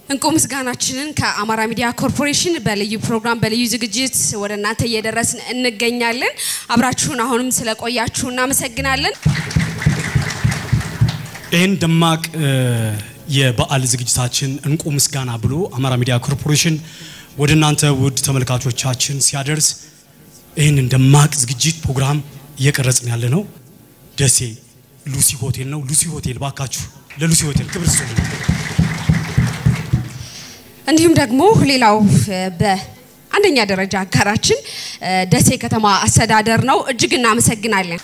እንቁ ምስጋናችንን ከአማራ ሚዲያ ኮርፖሬሽን በልዩ ፕሮግራም በልዩ ዝግጅት ወደ እናንተ እየደረስን እንገኛለን። አብራችሁን አሁንም ስለቆያችሁ እናመሰግናለን። ይህን ደማቅ የበዓል ዝግጅታችን እንቁ ምስጋና ብሎ አማራ ሚዲያ ኮርፖሬሽን ወደ እናንተ ውድ ተመልካቾቻችን ሲያደርስ ይህንን ደማቅ ዝግጅት ፕሮግራም እየቀረጽን ያለ ነው ደሴ ሉሲ ሆቴል ነው። ሉሲ ሆቴል ባካችሁ ለሉሲ ሆቴል ክብር ስጡ። እንዲሁም ደግሞ ሌላው በአንደኛ ደረጃ አጋራችን ደሴ ከተማ አስተዳደር ነው። እጅግ እናመሰግናለን።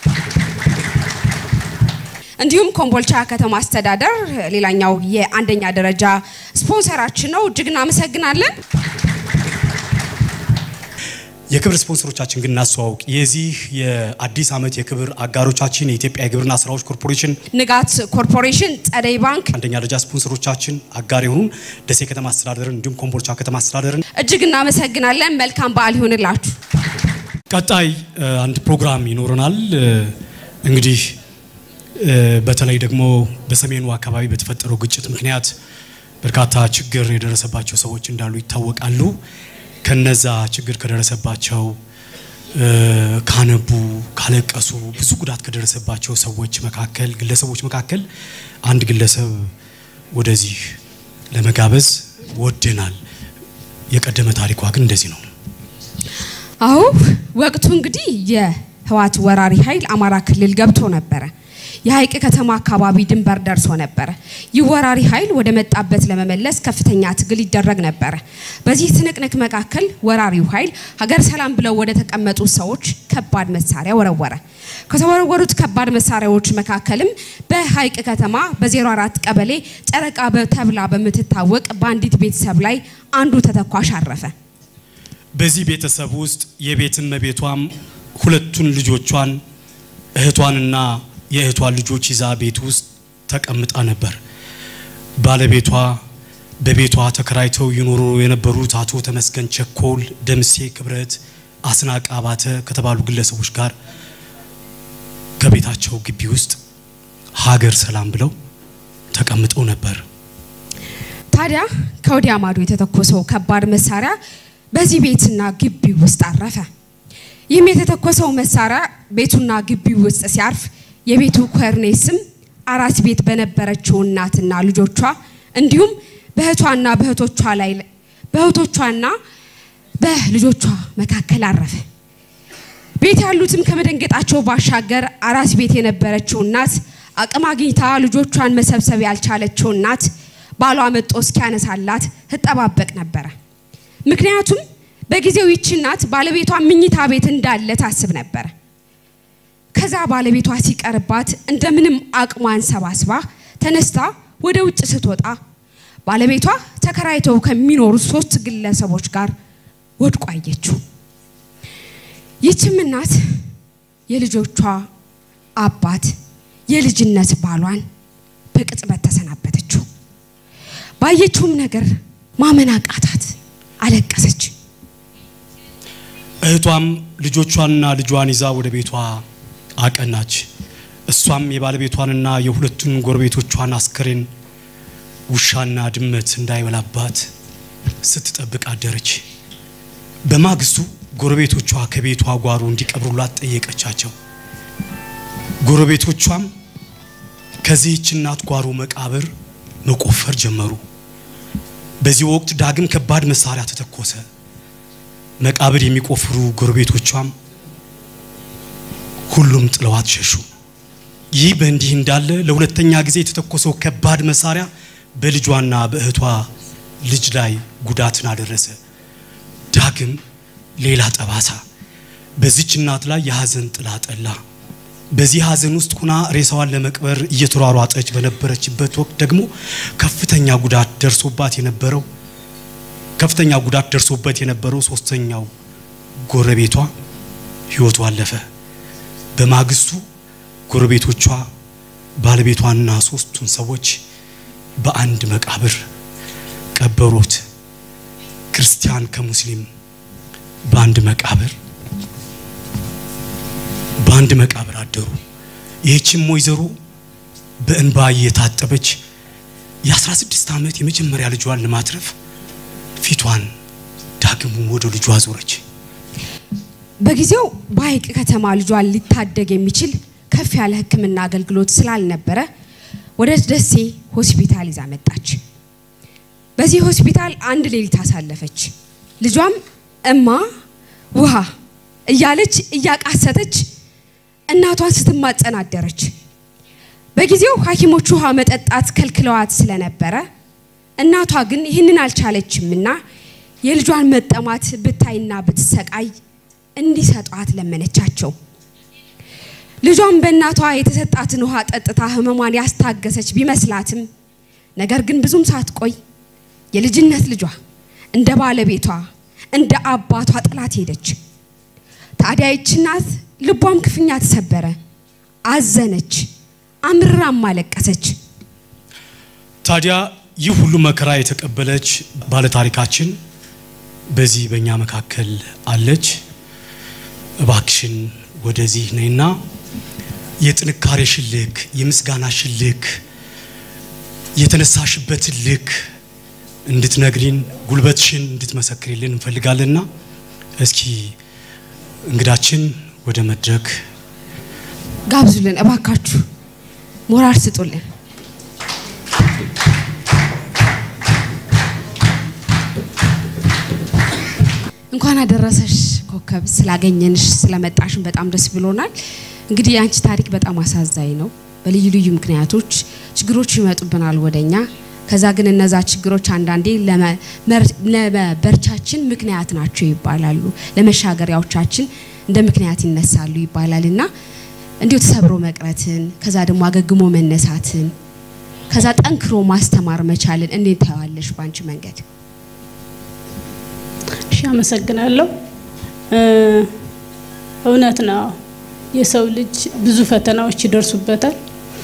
እንዲሁም ኮምቦልቻ ከተማ አስተዳደር ሌላኛው የአንደኛ ደረጃ ስፖንሰራችን ነው። እጅግ እናመሰግናለን። የክብር ስፖንሰሮቻችን ግን እናስተዋውቅ። የዚህ የአዲስ ዓመት የክብር አጋሮቻችን የኢትዮጵያ የግብርና ስራዎች ኮርፖሬሽን፣ ንጋት ኮርፖሬሽን፣ ጸደይ ባንክ አንደኛ ደረጃ ስፖንሰሮቻችን አጋር የሆኑን ደሴ ከተማ አስተዳደርን እንዲሁም ኮምቦልቻ ከተማ አስተዳደርን እጅግ እናመሰግናለን። መልካም በዓል ይሁንላችሁ። ቀጣይ አንድ ፕሮግራም ይኖረናል። እንግዲህ በተለይ ደግሞ በሰሜኑ አካባቢ በተፈጠረው ግጭት ምክንያት በርካታ ችግር የደረሰባቸው ሰዎች እንዳሉ ይታወቃሉ። ከነዛ ችግር ከደረሰባቸው ካነቡ፣ ካለቀሱ፣ ብዙ ጉዳት ከደረሰባቸው ሰዎች መካከል ግለሰቦች መካከል አንድ ግለሰብ ወደዚህ ለመጋበዝ ወደናል። የቀደመ ታሪኳ ግን እንደዚህ ነው። አዎ ወቅቱ እንግዲህ የህወሓት ወራሪ ኃይል አማራ ክልል ገብቶ ነበረ። የሀይቅ ከተማ አካባቢ ድንበር ደርሶ ነበረ። ይህ ወራሪ ኃይል ወደ መጣበት ለመመለስ ከፍተኛ ትግል ይደረግ ነበረ። በዚህ ትንቅንቅ መካከል ወራሪው ኃይል ሀገር ሰላም ብለው ወደ ተቀመጡ ሰዎች ከባድ መሳሪያ ወረወረ። ከተወረወሩት ከባድ መሳሪያዎች መካከልም በሀይቅ ከተማ በ04 ቀበሌ ጨረቃ ተብላ በምትታወቅ በአንዲት ቤተሰብ ላይ አንዱ ተተኳሽ አረፈ። በዚህ ቤተሰብ ውስጥ የቤት እመቤቷም ሁለቱን ልጆቿን እህቷንና የእህቷን ልጆች ይዛ ቤት ውስጥ ተቀምጣ ነበር። ባለቤቷ በቤቷ ተከራይተው ይኖሩ የነበሩት አቶ ተመስገን ቸኮል፣ ደምሴ ክብረት፣ አስናቅ አባተ ከተባሉ ግለሰቦች ጋር ከቤታቸው ግቢ ውስጥ ሀገር ሰላም ብለው ተቀምጠው ነበር። ታዲያ ከወዲያ ማዶ የተተኮሰው ከባድ መሳሪያ በዚህ ቤትና ግቢ ውስጥ አረፈ። ይህም የተተኮሰው መሳሪያ ቤቱና ግቢው ውስጥ ሲያርፍ የቤቱ ኮርኔስም አራስ ቤት በነበረችው እናትና ልጆቿ እንዲሁም በእህቷና በእህቶቿ ላይ በእህቶቿና በልጆቿ መካከል አረፈ። ቤት ያሉትም ከመደንገጣቸው ባሻገር አራስ ቤት የነበረችው እናት አቅም አግኝታ ልጆቿን መሰብሰብ ያልቻለችው እናት ባሏ መጦ እስኪያነሳላት ትጠባበቅ ነበረ። ምክንያቱም በጊዜው ይቺ እናት ባለቤቷ ምኝታ ቤት እንዳለ ታስብ ነበረ። ከዛ ባለቤቷ ሲቀርባት እንደምንም አቅሟን ሰባስባ ተነስታ ወደ ውጭ ስትወጣ ባለቤቷ ተከራይተው ከሚኖሩ ሶስት ግለሰቦች ጋር ወድቆ አየችው። ይህችም እናት የልጆቿ አባት የልጅነት ባሏን በቅጽበት ተሰናበተችው። ባየችውም ነገር ማመን አቃታት፣ አለቀሰች። እህቷም ልጆቿንና ልጇን ይዛ ወደ ቤቷ አቀናች። እሷም የባለቤቷንና የሁለቱን ጎረቤቶቿን አስከሬን ውሻና ድመት እንዳይበላባት ስትጠብቅ አደረች። በማግስቱ ጎረቤቶቿ ከቤቷ ጓሮ እንዲቀብሩላት ጠየቀቻቸው። ጎረቤቶቿም ከዚህች እናት ጓሮ መቃብር መቆፈር ጀመሩ። በዚህ ወቅት ዳግም ከባድ መሳሪያ ተተኮሰ። መቃብር የሚቆፍሩ ጎረቤቶቿም ሁሉም ጥለዋት ሸሹ። ይህ በእንዲህ እንዳለ ለሁለተኛ ጊዜ የተተኮሰው ከባድ መሳሪያ በልጇና በእህቷ ልጅ ላይ ጉዳትን አደረሰ። ዳግም ሌላ ጠባሳ በዚች እናት ላይ የሀዘን ጥላ ጠላ። በዚህ ሀዘን ውስጥ ሁና ሬሳዋን ለመቅበር እየተሯሯጠች በነበረችበት ወቅት ደግሞ ከፍተኛ ጉዳት ደርሶባት የነበረው ከፍተኛ ጉዳት ደርሶበት የነበረው ሶስተኛው ጎረቤቷ ህይወቱ አለፈ። በማግስቱ ጎረቤቶቿ ባለቤቷንና ሶስቱን ሰዎች በአንድ መቃብር ቀበሩት። ክርስቲያን ከሙስሊም በአንድ መቃብር በአንድ መቃብር አደሩ። ይህችም ወይዘሮ በእንባ እየታጠበች የ16 ዓመት የመጀመሪያ ልጇን ለማትረፍ ፊቷን ዳግም ወደ ልጇ አዞረች። በጊዜው በሀይቅ ከተማ ልጇን ሊታደግ የሚችል ከፍ ያለ ሕክምና አገልግሎት ስላልነበረ ወደ ደሴ ሆስፒታል ይዛ መጣች። በዚህ ሆስፒታል አንድ ሌሊት አሳለፈች። ልጇም እማ ውሃ እያለች እያቃሰተች እናቷን ስትማጸን አደረች። በጊዜው ሐኪሞች ውሃ መጠጣት ከልክለዋት ስለነበረ እናቷ ግን ይህንን አልቻለችምና የልጇን መጠማት ብታይና ብትሰቃይ እንዲሰጧት ለመነቻቸው። ልጇም በእናቷ የተሰጣትን ውሃ ጠጥታ ህመሟን ያስታገሰች ቢመስላትም ነገር ግን ብዙም ሳትቆይ የልጅነት ልጇ እንደ ባለቤቷ እንደ አባቷ ጥላት ሄደች። ታዲያ ይህች እናት ልቧም ክፉኛ ተሰበረ፣ አዘነች፣ አምርራም አለቀሰች። ታዲያ ይህ ሁሉ መከራ የተቀበለች ባለታሪካችን በዚህ በእኛ መካከል አለች። እባክሽን ወደዚህ ነይና የጥንካሬሽን ልክ፣ የምስጋናሽን ልክ፣ የተነሳሽበትን ልክ እንድትነግሪን ጉልበትሽን እንድትመሰክሪልን እንፈልጋለንና እስኪ እንግዳችን ወደ መድረክ ጋብዙልን እባካችሁ፣ ሞራል ስጡልን። እንኳን አደረሰሽ ኮከብ፣ ስላገኘንሽ ስለመጣሽን በጣም ደስ ብሎናል። እንግዲህ የአንቺ ታሪክ በጣም አሳዛኝ ነው። በልዩ ልዩ ምክንያቶች ችግሮች ይመጡብናል ወደኛ። ከዛ ግን እነዛ ችግሮች አንዳንዴ ለመበርቻችን ምክንያት ናቸው ይባላሉ፣ ለመሻገሪያዎቻችን እንደ ምክንያት ይነሳሉ ይባላል እና እንዲሁ ተሰብሮ መቅረትን ከዛ ደግሞ አገግሞ መነሳትን ከዛ ጠንክሮ ማስተማር መቻልን እንዴት ታየዋለሽ በአንቺ መንገድ? እሺ፣ አመሰግናለሁ። እውነት ነው። የሰው ልጅ ብዙ ፈተናዎች ይደርሱበታል።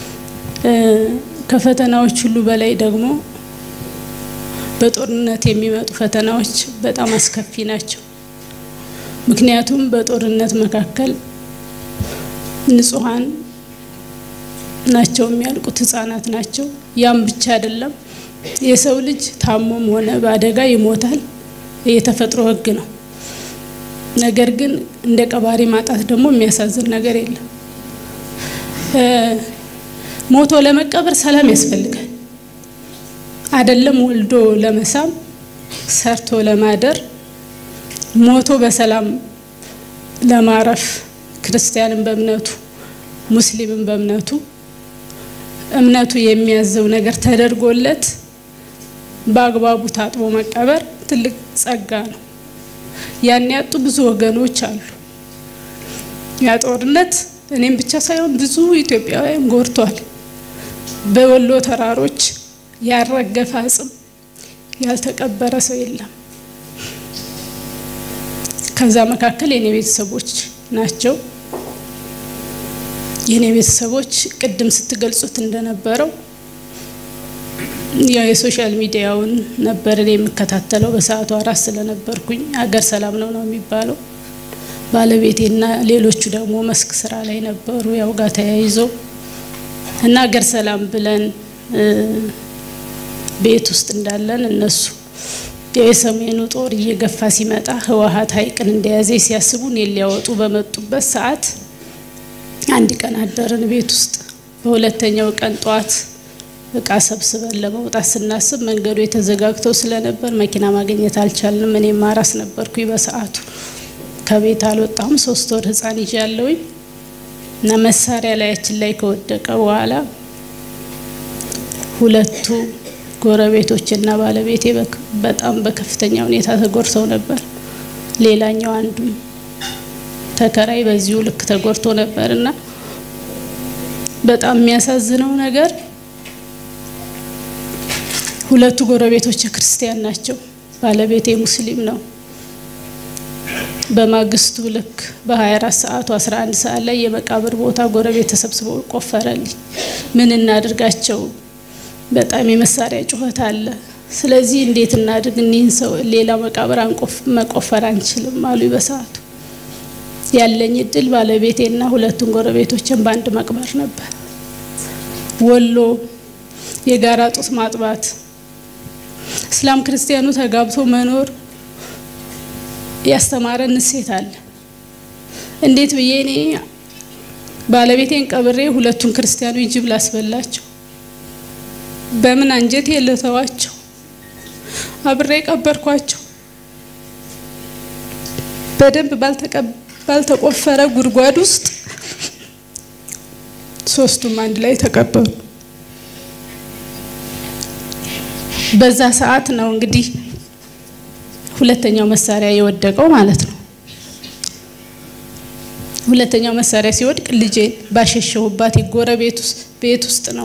ከፈተናዎች ሁሉ በላይ ደግሞ በጦርነት የሚመጡ ፈተናዎች በጣም አስከፊ ናቸው። ምክንያቱም በጦርነት መካከል ንጹሐን ናቸው የሚያልቁት፣ ህጻናት ናቸው። ያም ብቻ አይደለም፣ የሰው ልጅ ታሞም ሆነ በአደጋ ይሞታል። የተፈጥሮ ህግ ነው። ነገር ግን እንደ ቀባሪ ማጣት ደግሞ የሚያሳዝን ነገር የለም። ሞቶ ለመቀበር ሰላም ያስፈልጋል። አይደለም ወልዶ ለመሳም ሰርቶ ለማደር ሞቶ በሰላም ለማረፍ ክርስቲያንን በእምነቱ ሙስሊምን በእምነቱ እምነቱ የሚያዘው ነገር ተደርጎለት በአግባቡ ታጥቦ መቀበር ትልቅ ጸጋ ነው። ያን ያጡ ብዙ ወገኖች አሉ። ያ ጦርነት እኔም ብቻ ሳይሆን ብዙ ኢትዮጵያውያን ጎድቷል። በወሎ ተራሮች ያልረገፈ አጽም ያልተቀበረ ሰው የለም። ከዛ መካከል የኔ ቤተሰቦች ናቸው። የኔ ቤተሰቦች ቅድም ስትገልጹት እንደነበረው ያው የሶሻል ሚዲያውን ነበር እኔ የምከታተለው በሰዓቱ አራስ ስለነበርኩኝ። አገር ሰላም ነው ነው የሚባለው። ባለቤቴና ሌሎቹ ደግሞ መስክ ስራ ላይ ነበሩ። ያው ጋር ተያይዞ እና አገር ሰላም ብለን ቤት ውስጥ እንዳለን እነሱ የሰሜኑ ጦር እየገፋ ሲመጣ ህወሀት ሀይቅን እንደያዘ ሲያስቡ እኔን ሊያወጡ በመጡበት ሰዓት አንድ ቀን አደርን ቤት ውስጥ። በሁለተኛው ቀን ጠዋት እቃ ሰብስበን ለመውጣት ስናስብ መንገዱ የተዘጋግተው ስለነበር መኪና ማግኘት አልቻልንም። እኔም አራስ ነበርኩኝ በሰዓቱ ከቤት አልወጣሁም። ሶስት ወር ህፃን ይዤ ያለውኝ እና መሳሪያ ላያችን ላይ ከወደቀ በኋላ ሁለቱ ጎረቤቶችና ባለቤቴ በጣም በከፍተኛ ሁኔታ ተጎድተው ነበር። ሌላኛው አንዱ ተከራይ በዚሁ ልክ ተጎድቶ ነበር እና በጣም የሚያሳዝነው ነገር ሁለቱ ጎረቤቶች ክርስቲያን ናቸው። ባለቤቴ ሙስሊም ነው። በማግስቱ ልክ በ24 ሰዓቱ 11 ሰዓት ላይ የመቃብር ቦታ ጎረቤት ተሰብስበው ቆፈረልኝ። ምን እናድርጋቸው? በጣም የመሳሪያ ጩኸት አለ። ስለዚህ እንዴት እናድርግ? እኒህን ሰው ሌላ መቃብር መቆፈር አንችልም አሉ በሰዓቱ። ያለኝ እድል ባለቤቴና ሁለቱን ጎረቤቶችን በአንድ መቅበር ነበር። ወሎ የጋራ ጡት ማጥባት፣ እስላም ክርስቲያኑ ተጋብቶ መኖር ያስተማረን እሴት አለ። እንዴት ብዬ እኔ ባለቤቴን ቀብሬ ሁለቱን ክርስቲያኖች ጅብ ላስበላቸው? በምን አንጀቴ ልተዋቸው? አብሬ ቀበርኳቸው። በደንብ ባልተቆፈረ ጉድጓድ ውስጥ ሶስቱም አንድ ላይ ተቀበሩ። በዛ ሰዓት ነው እንግዲህ ሁለተኛው መሳሪያ የወደቀው ማለት ነው። ሁለተኛው መሳሪያ ሲወድቅ ልጄን ባሸሸሁባት የጎረቤት ውስጥ ቤት ውስጥ ነው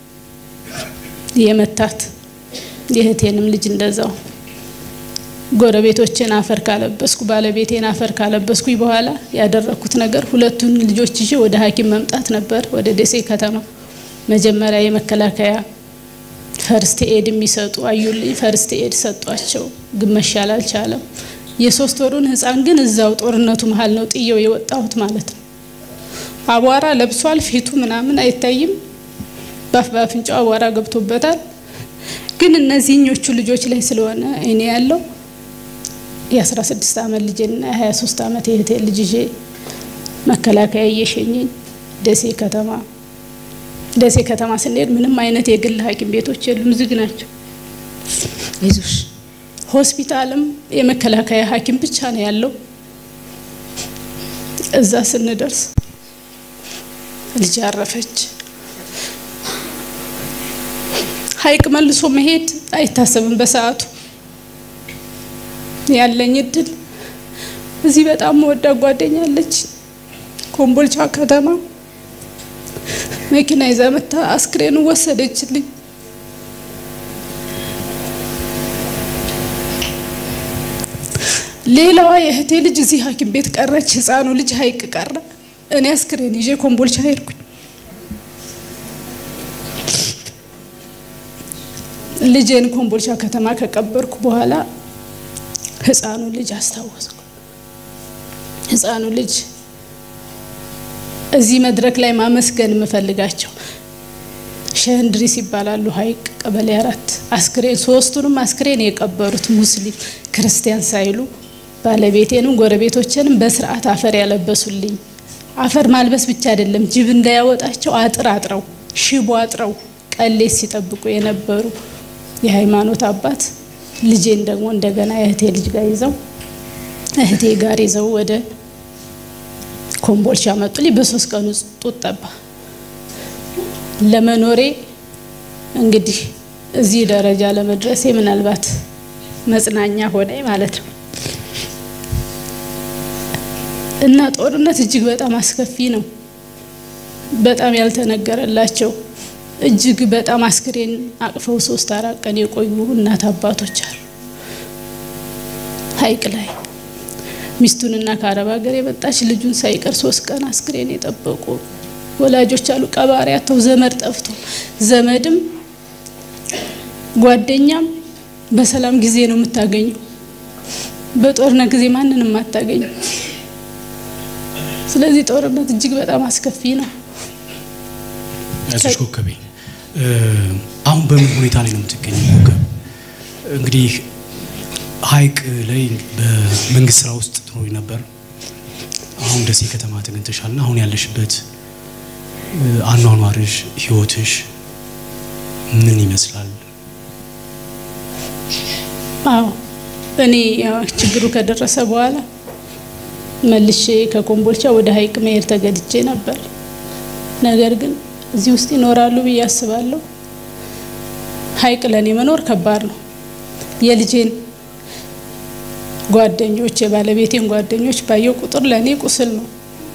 የመታት። የእህቴንም ልጅ እንደዛው። ጎረቤቶችን አፈር ካለበስኩ ባለቤቴን አፈር ካለበስኩኝ በኋላ ያደረኩት ነገር ሁለቱን ልጆች ይዤ ወደ ሐኪም መምጣት ነበር። ወደ ደሴ ከተማ መጀመሪያ የመከላከያ ፈርስት ኤድ የሚሰጡ አዩልኝ። ፈርስት ኤድ ሰጧቸው፣ ግን መሻል አልቻለም። የሶስት ወሩን ህፃን ግን እዛው ጦርነቱ መሀል ነው ጥየው የወጣሁት ማለት ነው። አቧራ ለብሷል፣ ፊቱ ምናምን አይታይም። ባፍ ባፍንጫው አቧራ ገብቶበታል። ግን እነዚህኞቹ ልጆች ላይ ስለሆነ እኔ ያለው የ16 ዓመት ልጅና የ23 ዓመት የእህቴ ልጅ ይዤ መከላከያ እየሸኘኝ ደሴ ከተማ ደሴ ከተማ ስንሄድ ምንም አይነት የግል ሐኪም ቤቶች የሉም፣ ዝግ ናቸው። አይዞሽ ሆስፒታልም የመከላከያ ሐኪም ብቻ ነው ያለው። እዛ ስንደርስ ልጅ አረፈች። ሐይቅ መልሶ መሄድ አይታሰብም በሰዓቱ ያለኝ እድል እዚህ በጣም መወዳ ጓደኛለች ኮምቦልቻ ከተማ መኪና ይዛ መታ አስክሬኑ ወሰደችልኝ። ሌላዋ የእህቴ ልጅ እዚህ ሐኪም ቤት ቀረች። ህፃኑ ልጅ ሐይቅ ቀረ። እኔ አስክሬን ይዤ ኮምቦልቻ ሄድኩኝ። ልጄን ኮምቦልቻ ከተማ ከቀበርኩ በኋላ ህፃኑ ልጅ አስታወስኩ። ህፃኑ ልጅ እዚህ መድረክ ላይ ማመስገን የምፈልጋቸው ሸንድሪስ ይባላሉ። ሐይቅ ቀበሌ አራት አስክሬን ሶስቱንም አስክሬን የቀበሩት ሙስሊም ክርስቲያን ሳይሉ ባለቤቴንም ጎረቤቶችንም በስርዓት አፈር ያለበሱልኝ። አፈር ማልበስ ብቻ አይደለም፣ ጅብ እንዳያወጣቸው አጥር አጥረው ሽቦ አጥረው ቀሌት ሲጠብቁ የነበሩ የሃይማኖት አባት ልጄን ደግሞ እንደገና የእህቴ ልጅ ጋር ይዘው እህቴ ጋር ይዘው ወደ ኮምቦልቻ መጡልኝ። በሶስት ቀኑ ጡት ጠባ። ለመኖሬ እንግዲህ እዚህ ደረጃ ለመድረሴ ምናልባት መጽናኛ ሆነኝ ማለት ነው እና ጦርነት እጅግ በጣም አስከፊ ነው። በጣም ያልተነገረላቸው እጅግ በጣም አስክሬን አቅፈው ሶስት አራት ቀን የቆዩ እናት አባቶች አሉ። ሐይቅ ላይ ሚስቱንና ከአረብ ሀገር የመጣች ልጁን ሳይቀር ሶስት ቀን አስክሬን የጠበቁ ወላጆች አሉ። ቀባሪ አጥተው ዘመድ ጠፍቶ ዘመድም ጓደኛም በሰላም ጊዜ ነው የምታገኘው። በጦርነት ጊዜ ማንንም አታገኘው። ስለዚህ ጦርነት እጅግ በጣም አስከፊ ነው። ያዞች ኮከቤ አሁን በምን ሁኔታ ላይ ነው የምትገኘው? ኮከብ እንግዲህ ሐይቅ ላይ በመንግስት ስራ ውስጥ ትኖሪ ነበር። አሁን ደሴ ከተማ ተገኝተሻልና አሁን ያለሽበት አኗኗርሽ፣ ህይወትሽ ምን ይመስላል? አዎ እኔ ያው ችግሩ ከደረሰ በኋላ መልሼ ከኮምቦልቻ ወደ ሐይቅ መሄድ ተገድጄ ነበር። ነገር ግን እዚህ ውስጥ ይኖራሉ ብዬ አስባለሁ። ሐይቅ ለእኔ መኖር ከባድ ነው። የልጄን ጓደኞች የባለቤቴን ጓደኞች ባየው ቁጥር ለእኔ ቁስል ነው።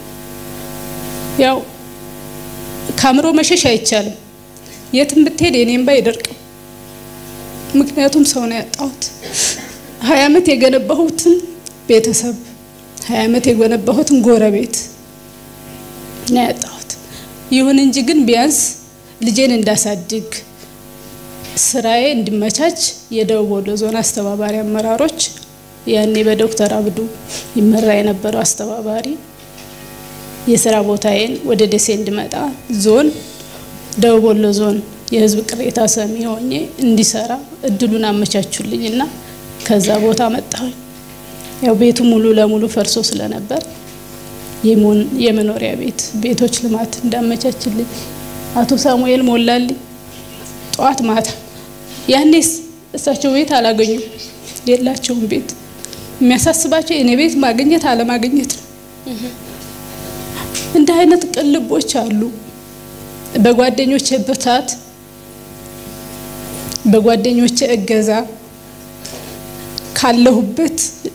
ያው ከአእምሮ መሸሽ አይቻልም። የትም ብትሄድ የኔም ባ አይደርቅም። ምክንያቱም ሰው ነው ያጣሁት። ሀያ ዓመት የገነባሁትን ቤተሰብ ሀያ ዓመት የገነባሁትን ጎረቤት ነው ያጣሁት። ይሁን እንጂ ግን ቢያንስ ልጄን እንዳሳድግ ስራዬ እንዲመቻች የደቡብ ወሎ ዞን አስተባባሪ አመራሮች ያኔ በዶክተር አብዱ ይመራ የነበረው አስተባባሪ የስራ ቦታዬን ወደ ደሴ እንድመጣ ዞን ደቡብ ወሎ ዞን የህዝብ ቅሬታ ሰሚ ሆኜ እንዲሰራ እድሉን አመቻቹልኝ እና ከዛ ቦታ መጣሁኝ። ያው ቤቱ ሙሉ ለሙሉ ፈርሶ ስለነበር የመኖሪያ ቤት ቤቶች ልማት እንዳመቻችልኝ አቶ ሳሙኤል ሞላልኝ ጠዋት ማታ። ያኔስ እሳቸው ቤት አላገኙም፣ የላቸውም ቤት። የሚያሳስባቸው የኔ ቤት ማግኘት አለማግኘት ነው። እንደ አይነት ቅልቦች አሉ። በጓደኞቼ ብርታት፣ በጓደኞቼ እገዛ ካለሁበት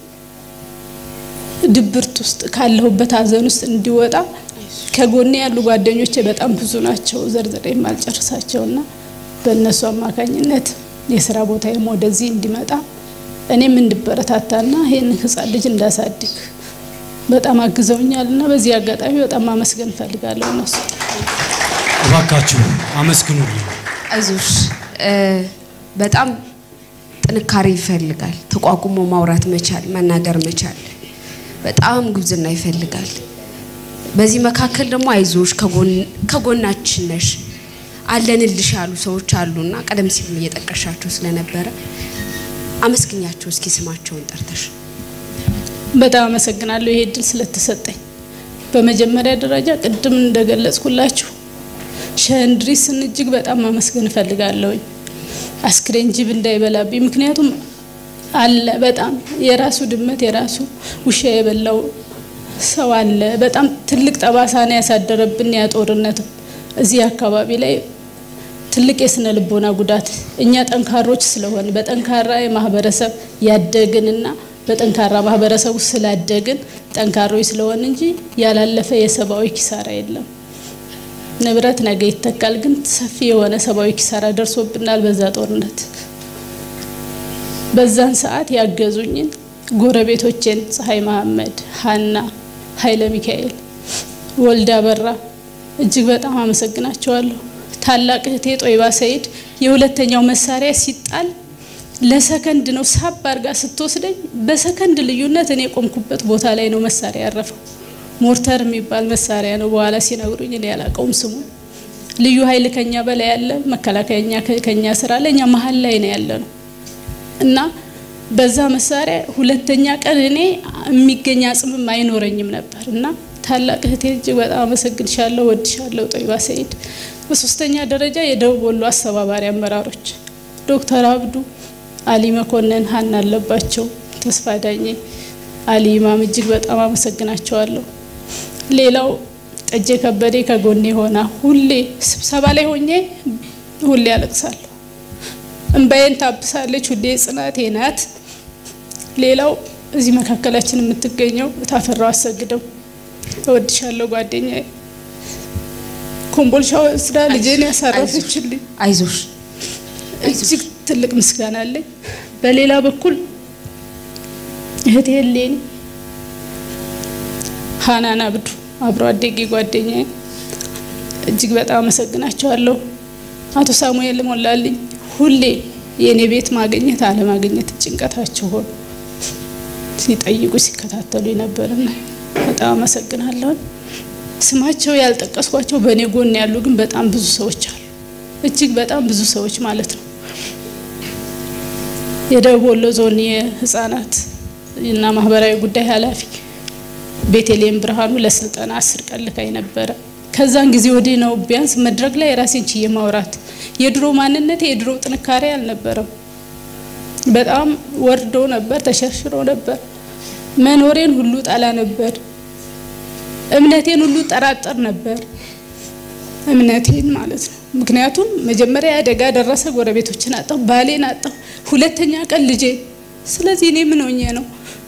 ድብርት ውስጥ ካለሁበት ሀዘን ውስጥ እንዲወጣ ከጎኔ ያሉ ጓደኞቼ በጣም ብዙ ናቸው፣ ዘርዝሬ የማልጨርሳቸውና በእነሱ አማካኝነት የስራ ቦታዬም ወደዚህ እንዲመጣ እኔም እንድበረታታና ይህንን ህፃን ልጅ እንዳሳድግ በጣም አግዘውኛል እና በዚህ አጋጣሚ በጣም ማመስገን እፈልጋለሁ። እነሱ እባካችሁ አመስግኑልኝ። አይዞሽ በጣም ጥንካሬ ይፈልጋል። ተቋቁሞ ማውራት መቻል፣ መናገር መቻል በጣም ጉብዝና ይፈልጋል። በዚህ መካከል ደግሞ አይዞሽ ከጎናችን ነሽ አለንልሽ ያሉ ሰዎች አሉና ቀደም ሲል እየጠቀሻቸው ስለነበረ አመስግኛቸው እስኪ ስማቸውን ጠርተሽ። በጣም አመሰግናለሁ ይሄ እድል ስለተሰጠኝ። በመጀመሪያ ደረጃ ቅድም እንደገለጽኩላችሁ ሸንድሪስን እጅግ በጣም ማመስገን እፈልጋለሁኝ። አስክሬን ጅብ እንዳይበላብኝ፣ ምክንያቱም አለ በጣም የራሱ ድመት የራሱ ውሻ የበላው ሰው አለ። በጣም ትልቅ ጠባሳ ነው ያሳደረብን ያ ጦርነት እዚህ አካባቢ ላይ ትልቅ የስነ ልቦና ጉዳት እኛ ጠንካሮች ስለሆን በጠንካራ የማህበረሰብ ያደግንና በጠንካራ ማህበረሰብ ውስጥ ስላደግን ጠንካሮች ስለሆን እንጂ ያላለፈ የሰብአዊ ኪሳራ የለም። ንብረት ነገ ይተካል፣ ግን ሰፊ የሆነ ሰብአዊ ኪሳራ ደርሶብናል በዛ ጦርነት። በዛን ሰዓት ያገዙኝን ጎረቤቶቼን ፀሐይ መሐመድ፣ ሀና፣ ኃይለ ሚካኤል፣ ወልዳ በራ እጅግ በጣም አመሰግናቸዋለሁ። ታላቅ እህቴ ጦይባ ሰይድ የሁለተኛው መሳሪያ ሲጣል ለሰከንድ ነው ሳብ አርጋ ስትወስደኝ፣ በሰከንድ ልዩነት እኔ የቆምኩበት ቦታ ላይ ነው መሳሪያ ያረፈው። ሞርተር የሚባል መሳሪያ ነው። በኋላ ሲነግሩኝ እኔ ያላቀውም ስሙ። ልዩ ኃይል ከኛ በላይ ያለ መከላከያኛ ከኛ ስራ አለ። እኛ መሀል ላይ ነው ያለ ነው እና በዛ መሳሪያ ሁለተኛ ቀን እኔ የሚገኝ አጽምም አይኖረኝም ነበር እና ታላቅ እህቴ እጅግ በጣም አመሰግንሻለሁ፣ ወድሻለሁ ጦይባ ሰይድ። በሶስተኛ ደረጃ የደቡብ ወሎ አስተባባሪ አመራሮች ዶክተር አብዱ፣ አሊ መኮንን፣ ሀና አለባቸው፣ ተስፋ ዳኜ፣ አሊ ኢማም እጅግ በጣም አመሰግናቸዋለሁ። ሌላው ጠጄ ከበዴ ከጎኔ ሆና ሁሌ ስብሰባ ላይ ሆኜ ሁሌ ያለቅሳለሁ፣ እምባዬን ታብሳለች። ሁሌ ጽናቴ ናት። ሌላው እዚህ መካከላችን የምትገኘው ታፈራው አሰግደው እወድሻለሁ ጓደኛዬ። ኮምቦልቻ ወስዳ ልጄን ያሳረፈችልኝ አይዞሽ እጅግ ትልቅ ምስጋና አለኝ። በሌላ በኩል እህቴ ሌኒ ሀናን አብዱ አብሮ አደጌ ጓደኛዬ እጅግ በጣም አመሰግናቸዋለሁ። አቶ ሳሙኤል ሞላልኝ ሁሌ የእኔ ቤት ማግኘት አለማግኘት ጭንቀታቸው ሆኖ ሲጠይቁ ሲከታተሉ ነበርና በጣም አመሰግናለሁ። ስማቸው ያልጠቀስኳቸው በእኔ ጎን ያሉ ግን በጣም ብዙ ሰዎች አሉ። እጅግ በጣም ብዙ ሰዎች ማለት ነው። የደቡብ ወሎ ዞን የህፃናት እና ማህበራዊ ጉዳይ ኃላፊ ቤተልሔም ብርሃኑ ለስልጠና አስር ቀን ልካኝ ነበረ። ከዛን ጊዜ ወዲህ ነው ቢያንስ መድረክ ላይ ራሴን ችዬ ማውራት። የድሮ ማንነቴ የድሮ ጥንካሬ አልነበረም። በጣም ወርዶ ነበር፣ ተሸርሽሮ ነበር። መኖሬን ሁሉ ጠላ ነበር። እምነቴን ሁሉ ጠራጠር ነበር። እምነቴን ማለት ነው። ምክንያቱም መጀመሪያ አደጋ ደረሰ፣ ጎረቤቶችን አጣሁ፣ ባሌን አጣሁ፣ ሁለተኛ ቀን ልጄ። ስለዚህ እኔ ምን ሆኜ ነው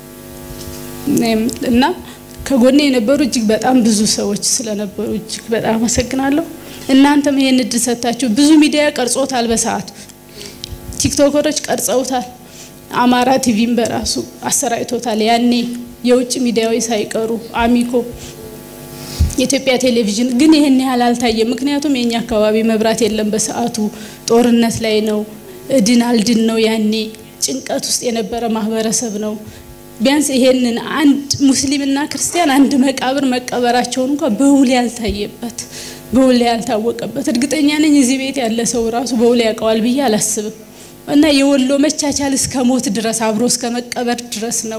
እና ከጎኔ የነበሩ እጅግ በጣም ብዙ ሰዎች ስለነበሩ እጅግ በጣም አመሰግናለሁ። እናንተም ይሄን እድል ሰጥታችሁ ብዙ ሚዲያ ቀርጾታል፣ በሰዓቱ ቲክቶከሮች ቀርጸውታል፣ አማራ ቲቪም በራሱ አሰራጭቶታል። ያኔ የውጭ ሚዲያዎች ሳይቀሩ አሚኮ የኢትዮጵያ ቴሌቪዥን ግን ይህን ያህል አልታየም። ምክንያቱም የኛ አካባቢ መብራት የለም በሰዓቱ ጦርነት ላይ ነው። እድን አልድን ነው። ያኔ ጭንቀት ውስጥ የነበረ ማህበረሰብ ነው። ቢያንስ ይሄንን አንድ ሙስሊምና ክርስቲያን አንድ መቃብር መቀበራቸውን እንኳን በውል ያልታየበት በውል ያልታወቀበት እርግጠኛ ነኝ እዚህ ቤት ያለ ሰው ራሱ በውል ያውቀዋል ብዬ አላስብም። እና የወሎ መቻቻል እስከ ሞት ድረስ አብሮ እስከ መቀበር ድረስ ነው።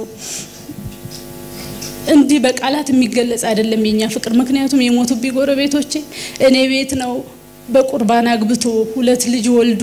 እንዲህ በቃላት የሚገለጽ አይደለም የኛ ፍቅር። ምክንያቱም የሞቱብኝ ጎረቤቶቼ እኔ ቤት ነው በቁርባን አግብቶ ሁለት ልጅ ወልዶ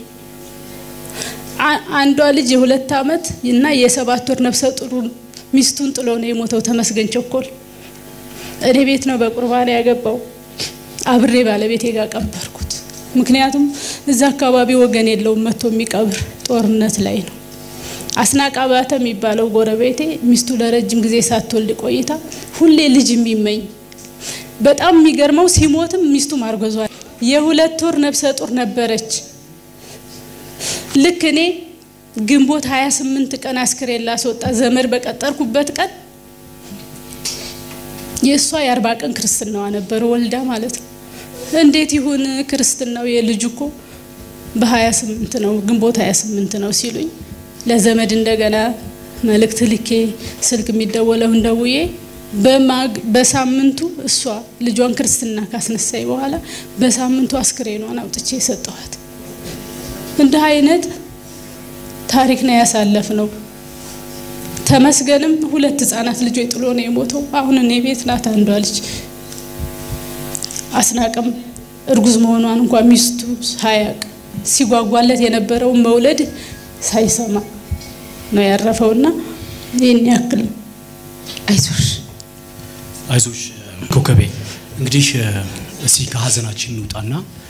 አንዷ ልጅ የሁለት ዓመት እና የሰባት ወር ነፍሰ ጡር ሚስቱን ጥሎ ነው የሞተው። ተመስገን ቸኮል እኔ ቤት ነው በቁርባን ያገባው። አብሬ ባለቤቴ ጋር ቀበርኩት። ምክንያቱም እዛ አካባቢ ወገን የለውም መጥቶ የሚቀብር ጦርነት ላይ ነው። አስናቅ አባተ የሚባለው ጎረቤቴ ሚስቱ ለረጅም ጊዜ ሳትወልድ ቆይታ ሁሌ ልጅ የሚመኝ በጣም የሚገርመው ሲሞትም ሚስቱ ማርገዟል። የሁለት ወር ነፍሰ ጡር ነበረች። ልክ እኔ ግንቦት 28 ቀን አስክሬን ላስወጣ ዘመድ በቀጠርኩበት ቀን የእሷ የአርባ ቀን ክርስትናዋ ነበር ወልዳ ማለት ነው። እንዴት ይሁን ክርስትናው የልጁ እኮ በ28 ነው ግንቦት 28 ነው ሲሉኝ ለዘመድ እንደገና መልእክት ልኬ ስልክ የሚደወለውን ደውዬ በሳምንቱ እሷ ልጇን ክርስትና ካስነሳይ በኋላ በሳምንቱ አስክሬኗን አውጥቼ የሰጠኋት። እንዲህ አይነት ታሪክ ነው ያሳለፍ ነው። ተመስገንም ሁለት ህጻናት ልጆች ጥሎ ነው የሞተው። አሁን እኔ ቤት ናት አንዷ ልጅ። አስናቅም እርጉዝ መሆኗን እንኳን ሚስቱ ሳያቅ ሲጓጓለት የነበረውን መውለድ ሳይሰማ ነው ያረፈውና ይህን ያክል አይዞሽ አይዞሽ ኮከቤ። እንግዲህ እስቲ ከሀዘናችን እንውጣና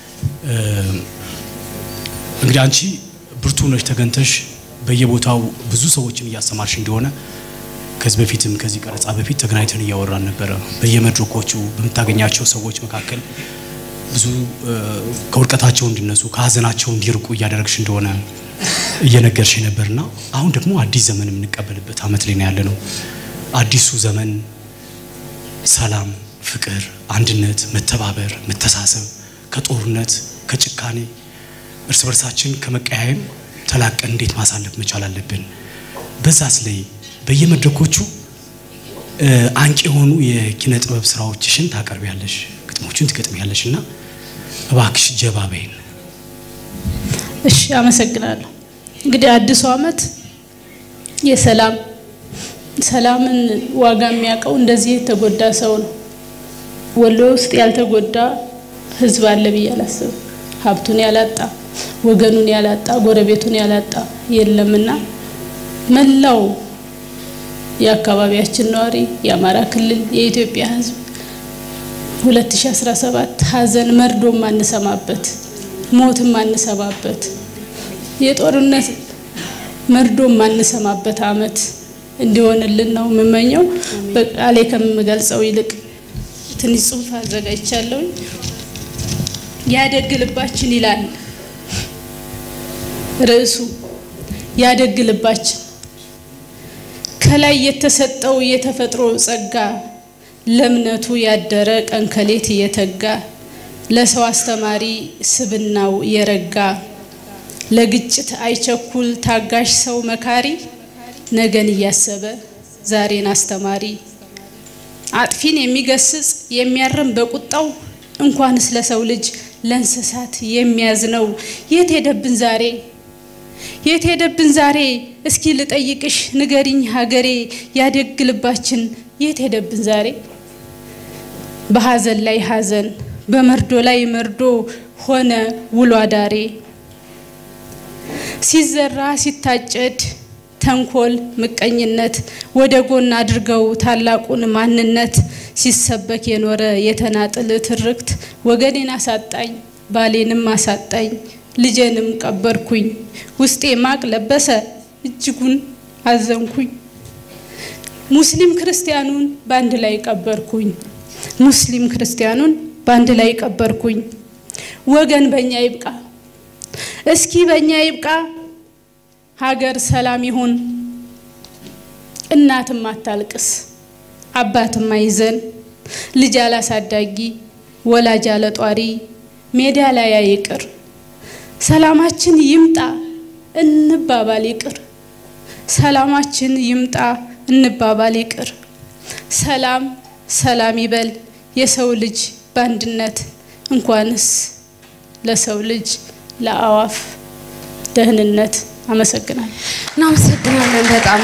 እንግዲህ አንቺ ብርቱ ነሽ ተገንተሽ በየቦታው ብዙ ሰዎችን እያስተማርሽ እንደሆነ ከዚህ በፊትም ከዚህ ቀረጻ በፊት ተገናኝተን እያወራን ነበረ። በየመድረኮቹ በምታገኛቸው ሰዎች መካከል ብዙ ከውድቀታቸው እንዲነሱ ከሀዘናቸው እንዲርቁ እያደረግሽ እንደሆነ እየነገርሽ ነበርና አሁን ደግሞ አዲስ ዘመን የምንቀበልበት አመት ላይ ነው ያለ ነው። አዲሱ ዘመን ሰላም፣ ፍቅር፣ አንድነት፣ መተባበር፣ መተሳሰብ ከጦርነት ከጭካኔ እርስ በርሳችን ከመቀያየም ተላቀን እንዴት ማሳለፍ መቻል አለብን። በዛስ ላይ በየመድረኮቹ አንቂ የሆኑ የኪነ ጥበብ ስራዎችሽን ታቀርቢያለሽ፣ ግጥሞቹን ትገጥሚያለሽ እና እባክሽ ጀባ በይን። እሺ፣ አመሰግናለሁ። እንግዲህ አዲሱ አመት የሰላም ሰላምን ዋጋ የሚያውቀው እንደዚህ የተጎዳ ሰው ነው። ወሎ ውስጥ ያልተጎዳ ህዝብ አለ ብዬ አላስብም። ሀብቱን ያላጣ ወገኑን ያላጣ ጎረቤቱን ያላጣ የለምና መላው የአካባቢያችን ነዋሪ የአማራ ክልል የኢትዮጵያ ህዝብ 2017 ሀዘን መርዶ ማንሰማበት ሞት ማንሰማበት የጦርነት መርዶ ማንሰማበት አመት እንዲሆንልን ነው የምመኘው። በቃሌ ከምገልጸው ይልቅ ትንሽ ጽሁፍ አዘጋጅቻለሁኝ። ያደግ ልባችን ይላል ርዕሱ። ያደግ ልባችን ከላይ የተሰጠው የተፈጥሮ ጸጋ ለእምነቱ ያደረ ቀን ከሌት እየተጋ ለሰው አስተማሪ ስብናው የረጋ ለግጭት አይቸኩል ታጋሽ ሰው መካሪ ነገን እያሰበ ዛሬን አስተማሪ አጥፊን የሚገስጽ የሚያርም በቁጣው እንኳንስ ለሰው ልጅ ለእንስሳት የሚያዝነው የት ሄደብን ዛሬ የት ሄደብን ዛሬ እስኪ ልጠይቅሽ ንገሪኝ ሀገሬ ያደግ ልባችን የት ሄደብን ዛሬ በሀዘን ላይ ሀዘን በመርዶ ላይ መርዶ ሆነ ውሎ አዳሬ ሲዘራ ሲታጨድ ተንኮል ምቀኝነት ወደ ጎን አድርገው ታላቁን ማንነት ሲሰበክ የኖረ የተናጥል ትርክት ወገኔን አሳጣኝ ባሌንም አሳጣኝ ልጄንም ቀበርኩኝ ውስጤ ማቅ ለበሰ እጅጉን አዘንኩኝ ሙስሊም ክርስቲያኑን በአንድ ላይ ቀበርኩኝ ሙስሊም ክርስቲያኑን በአንድ ላይ ቀበርኩኝ ወገን በእኛ ይብቃ እስኪ በእኛ ይብቃ ሀገር ሰላም ይሁን እናትም አታልቅስ አባትም አይዘን ልጅ አላሳዳጊ ወላጅ አለጧሪ ሜዳ ላይ አይቅር ሰላማችን ይምጣ እንባባል ይቅር ሰላማችን ይምጣ እንባባል ይቅር። ሰላም ሰላም ይበል የሰው ልጅ በአንድነት እንኳንስ ለሰው ልጅ ለአዋፍ ደህንነት። አመሰግናለሁ። እናመሰግናለን በጣም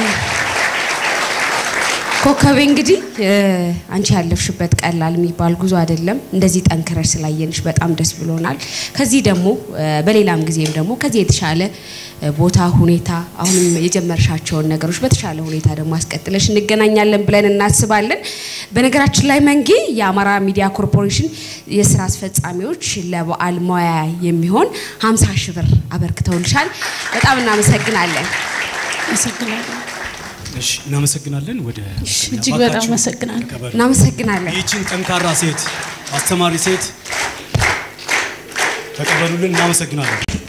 ኮከቤ። እንግዲህ አንቺ ያለፍሽበት ቀላል የሚባል ጉዞ አይደለም። እንደዚህ ጠንክረሽ ስላየንሽ በጣም ደስ ብሎናል። ከዚህ ደግሞ በሌላም ጊዜም ደግሞ ከዚህ የተሻለ ቦታ ሁኔታ አሁንም የጀመርሻቸውን ነገሮች በተሻለ ሁኔታ ደግሞ አስቀጥለሽ እንገናኛለን ብለን እናስባለን። በነገራችን ላይ መንጌ የአማራ ሚዲያ ኮርፖሬሽን የስራ አስፈጻሚዎች ለበዓል ሙያ የሚሆን 50 ሺህ ብር አበርክተውልሻል። በጣም እናመሰግናለን። አመሰግናለሁ። እሺ እናመሰግናለን። ወደ እጅግ በጣም አመሰግናለሁ። ተቀበሉ። እናመሰግናለን። ይህችን ጠንካራ ሴት አስተማሪ ሴት ተቀበሉልን። እናመሰግናለን።